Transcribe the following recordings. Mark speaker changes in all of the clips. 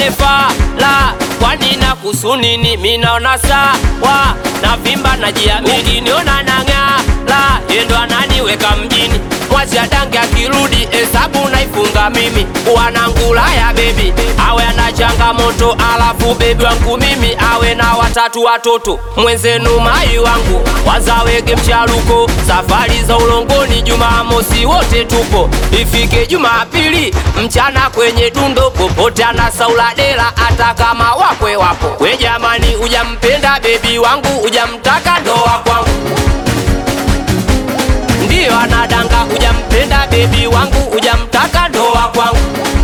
Speaker 1: tusigombane fala kwani na kusunini minaona sawa na vimba na jiamini niona nang'ala yendo ananiweka mjini mwazi adange akirudi hesabu naifunga mimi wanangula ya bebi awe ana changamoto alafu bebi wangu mimi awe na watatu watoto mwenzenu mai wangu wazawege mchaluko safari za ulongoni jumamosi wote tupo ifike jumapili mchana kwenye dundo popote anasaula dela hata kama wakwe wapo we jamani ujampenda bebi wangu ujamtaka ndoa kwangu ndiyo anadanga ujampenda bebi wangu ujamtaka ndoa kwangu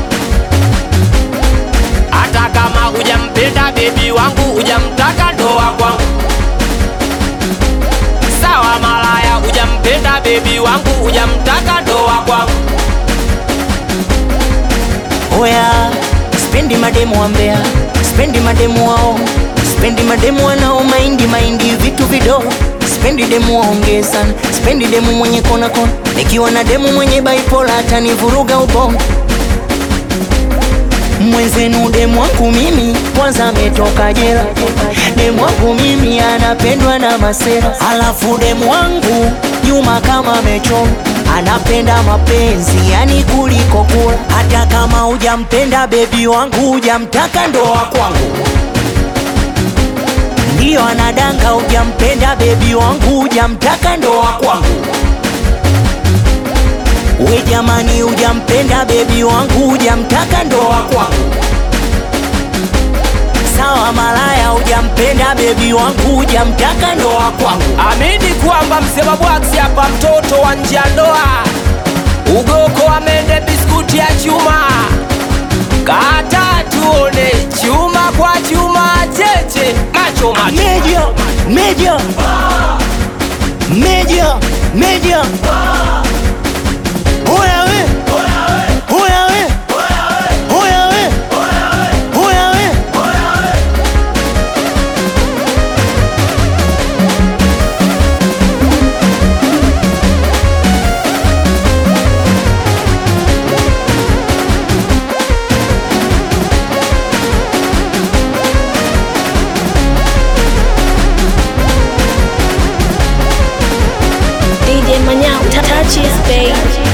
Speaker 1: hata kama ujampenda bebi wangu ujamtaka ndoa kwangu sawa malaya ujampenda bebi wangu ujamtaka ndoa kwangu
Speaker 2: Oya, spendi mademu wa Mbeya, spendi mademu wao, spendi mademu wanao maindi maindi vitu vidogo, spendi demu waongee sana, spendi demu mwenye kona kona, nikiwa na demu mwenye bipolar atanivuruga ubongo. Mwenzenu demu wangu mimi kwanza ametoka jela, demu wangu mimi anapendwa na masera, alafu demu wangu nyuma kama amechoma anapenda mapenzi yani kuliko kula. Hata kama hujampenda bebi wangu, hujamtaka ndoa kwangu, ndiyo anadanga. Hujampenda bebi wangu, hujamtaka ndoa kwangu. We jamani, hujampenda bebi wangu, hujamtaka ndoa kwangu. Sawa malaya, hujampenda bebi wangu, hujamtaka ndoa kwangu.
Speaker 1: amini kwamba msema bwaksi hapa mtoto wa nje ya ndoa ugoko amende biskuti ya chuma kata tuone chuma kwa chuma cheche macho macho
Speaker 2: Media, media, media, media. Oya we, oya we, oya we, oya we.
Speaker 3: DJ Manyao, touch his babe.